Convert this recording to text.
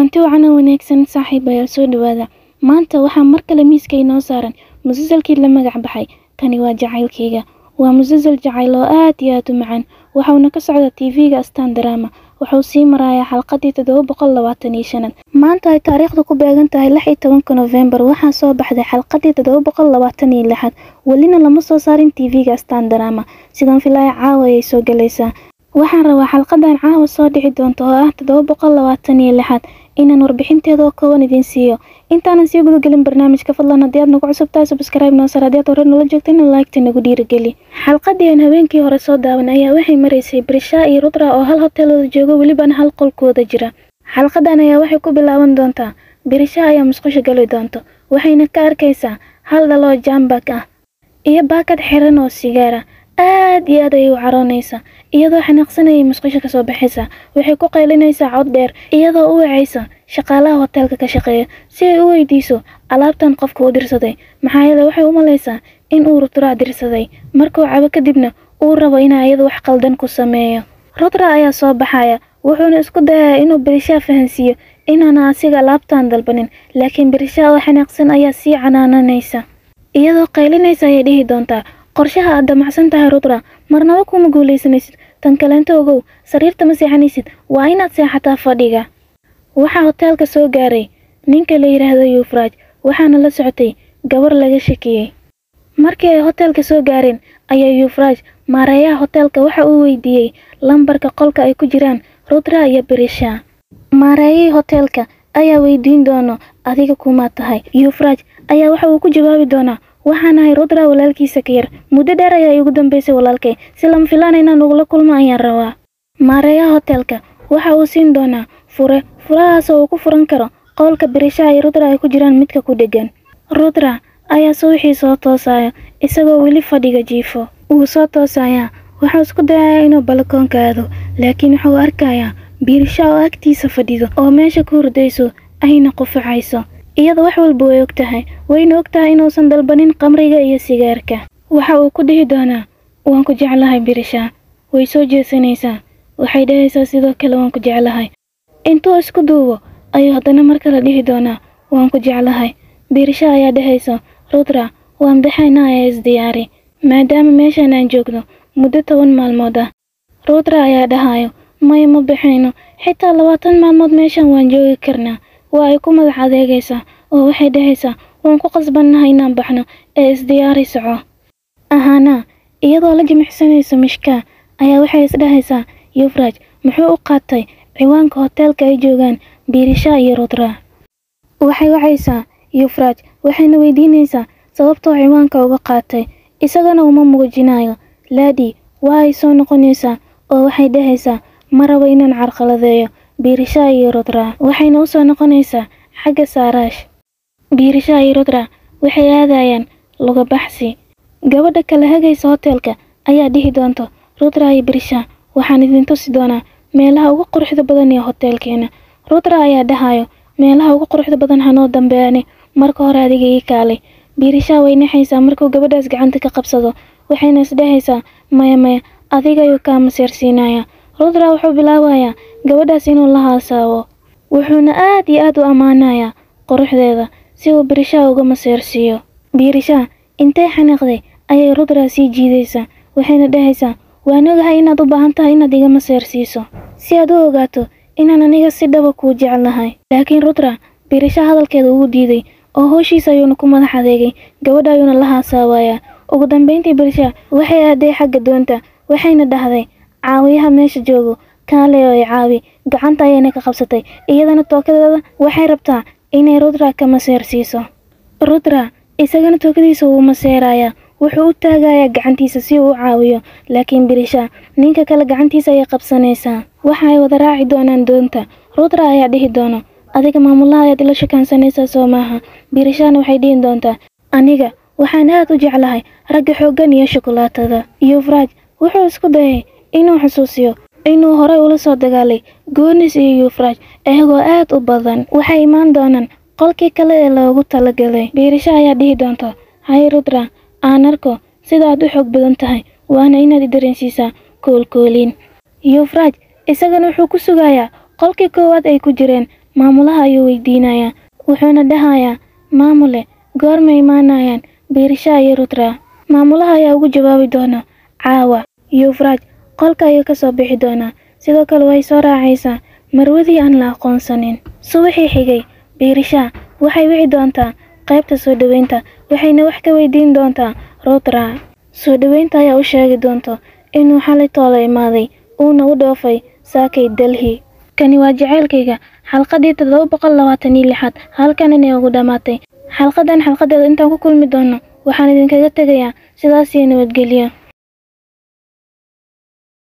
kulanti wacan oo wanaagsan saaxiibayaal soo dhawaada maanta waxaa mar kale miiska inoo saaran musalsalkii la magac baxay kani waa jacaylkayga waa musalsal jacayl oo aad iyo aad u macaan waxauna ka socda tv-ga astaan daraama wuxuu sii marayaa xalqadii toddoba boqol labaatan iyo shanaad maanta ay taariikhdu ku beegan tahay lix iyo tobanka nofembar waxaa soo baxday xalqadii toddoba boqol labaatan iyo lixaad welina lama soo saarin tv-ga astaan daraama sidaan filaya caawa ayay soo galaysaa waxaan rabaa xalqadan caawa soo dhici doonta oo ah toddoba boqol labaatan iyo lixaad inaan warbixinteeda oo kooban idiin siiyo intaanan sii gudagelin barnaamijka fadlan haddii aad nagu cusub tahay subscribe noo sar haddii aad hore noola joogta ina laagta nagu dhiirigeli xalqadii aan habeenkii hore soo daawan ayaa waxay maraysay brisha iyo rudra oo hal hoteelooda jooga welibana hal qolkooda jira xalqadan ayaa waxay ku bilaaban doontaa brisha ayaa musqusha gali doonto waxayna ka arkaysaa hal dhaloo jambak ah iyo baakad xiran oo sigaara aad iyo aad ayay u caroonaysaa iyadoo xanaaqsanayay musqusha kasoo baxaysa waxay ku qaylinaysaa cod dheer iyadoo u wacaysa shaqaalaha hoteelka ka shaqeeya si ay u weydiiso alaabtan qofka u dirsaday maxaa yeele waxay u malaysaa in uu rudraa dirsaday markuu cabo kadibna uu rabo inaa iyada wax qaldan ku sameeyo rudra ayaa soo baxaya wuxuuna isku dayayaa inuu berishaa fahansiiyo inaana asiga alaabtan dalbanin laakiin berishaa oo xanaaqsan ayaa sii canaananaysa iyadoo qaylinaysa ayay dhihi doontaa qorshaha aad damacsan tahay rudra marnaba kuma guulaysanaysid tan kaleento ogow sariirta ma seexanaysid waa inaad seexataa fadhiga waxaa hoteelka soo gaaray ninka la yidhaahdo yuufraaj waxaana la socotay gabar laga shakiyey markii ay hoteelka soo gaareen ayaa yuufraaj maareeyaha hoteelka waxa uu weydiiyey lambarka qolka ay ku jiraan rudra iyo berisha maareeyihii hoteelka ayaa weydiin doono adiga kumaa tahay yuufraaj ayaa waxa uu ku jawaabi doonaa waxaan ahay rudra walaalkiisa ka yar muddo dheer ayaa iigu dambeysay walaalkay si lama filaan inaan ugula kulmo ayaan rabaa maareeyaha hoteelka waxa uu siin doonaa fure furahaas oo uu ku furan karo qowlka berishaha iyo rudra ay ku jiraan midka ku dheggan rudra ayaa subaxii soo toosaya isagoo weli fadhiga jiifo wuu soo toosayaa wuxuu isku dayayaa inuu balakoonka aado laakiin wuxuu arkayaa biirisha oo agtiisa fadhido oo meesha ku hurdayso ayna qufacayso iyada wax walba way og tahay wayna og tahay inuusan dalbanin qamriga iyo sigaarka waxa uu ku dhihi doonaa waan ku jeclahay birisha way soo jeesanaysaa waxay dhahaysaa sidoo kale waan ku jeclahay intuu isku duubo ayuu haddana mar kale dhihi doonaa waan ku jeclahay birisha ayaa dhahaysa rudra waan baxaynaa ayaa isdiyaari maadaama meeshaan aan joogno muddo toban maalmood ah rudra ayaa dhahayo maya ma baxayno xitaa labaatan maalmood meeshaan waan joogi karnaa waa ay ku madax adeegaysaa oo waxay dhahaysaa waan ku qasbannahay inaan baxno ee isdiyaari soco ahaana iyadoo la jimicsanayso mishkaa ayaa waxay isdhahaysaa yufraaj muxuu u qaatay ciwaanka hoteelka ay joogaan biirisha iyo rudra waxay wacaysaa yufraaj waxayna weydiinaysaa sababtoo ciwaanka uga qaatay isagana uma muujinayo laadhi waa ay soo noqonaysaa oo waxay dhahaysaa ma rabo inaan carqaladeeyo biirisha iyo rudra waxayna u soo noqonaysaa xagga saaraash biirisha iyo rudra waxay aadayaan luga baxsi gabadha kala hagaysa hoteelka ayaa dhihi doonto rudra iyo birisha waxaan idin tusi doonaa meelaha ugu quruxda badan ee hoteelkeena rudra ayaa dhahayo meelaha ugu quruxda badan hanoo dambeeyani marka hore adiga ii kaalay biirisha way naxaysaa markuu gabadhaas gacanta ka qabsado waxayna isdhahaysaa maya maya adiga ayuu kaa maseersiinayaa rudra wuxuu bilaabayaa gabadhaas inuu la haasaabo wuxuuna aad iyo aad u ammaanayaa quruxdeeda si uu birisha uga maseersiiyo biirisha intay xanaaqday ayay rudra sii jiidaysaa waxayna dhahaysaa waan ogahay inaad u baahan tahay inaad iga maseersiiso si aad u ogaato inaan aniga si dhaba kuu jeclahay laakiin rudra biirisha hadalkeeda ugu diiday oo hooshiisa ayuuna ku madax adeegay gabadha ayuuna la haasaabayaa ugu dambeyntii birisha waxay aaday xagga doonta waxayna dhahday caawiyaha meesha joogo kaale oo ay caawi gacanta ayayna ka qabsatay iyadana tookadeeda waxay rabtaa inay rudra ka maseersiiso rudra isagana tookadiisa wuu maseerayaa wuxuu u taagayaa gacantiisa si uu u caawiyo laakiin birisha ninka kale gacantiisa ayay qabsanaysaa waxa ay wada raaci doonaan doonta rudra ayaa dhihi doono adiga maamulaha ayaad ila shakaansanaysaa soo maaha birishana waxay dhihi doontaa aniga waxaan aad u jeclahay ragga xooggan iyo shukulaatada yufraaj wuxuu isku dayay inuu xusuusiyo inuu horey ula soo dagaalay goonis iyo yufraaj iyagoo aad u badan waxay imaan doonaan qolkii kale ee loogu talagalay biirisha ayaa dhihi doonta hay rudra aan arko sidaaad u xoog badan tahay waana inaad i dareensiisaa koolkooliin yufraaj isagana wuxuu ku sugayaa qolkii koowaad ay ku jireen maamulaha ayuu weydiinayaa wuxuuna dhahayaa maamule goorma imaanayaan biirisha iyo rutra maamulaha ayaa ugu jawaabi doona caawa yuufraaj qolka ayuu ka soo bixi doonaa sidoo kale way soo raacaysaa marwadii aan la aqoonsanin subaxii xigay biirisha waxay wici doontaa qaybta soo dhoweynta waxayna wax ka weydiin doontaa rutra soo dhoweynta ayaa u sheegi doonto inuu xalay toola imaaday uuna u dhoofay saakay delhi kani waa jaceylkayga xalqadii toddoba boqol labaatan iyo lixaad halkan inay ugu dhammaatay xalqadan xalqadeeda intaan ku kulmi doono waxaan idinkaga tegayaa sidaas iyo nabadgelyo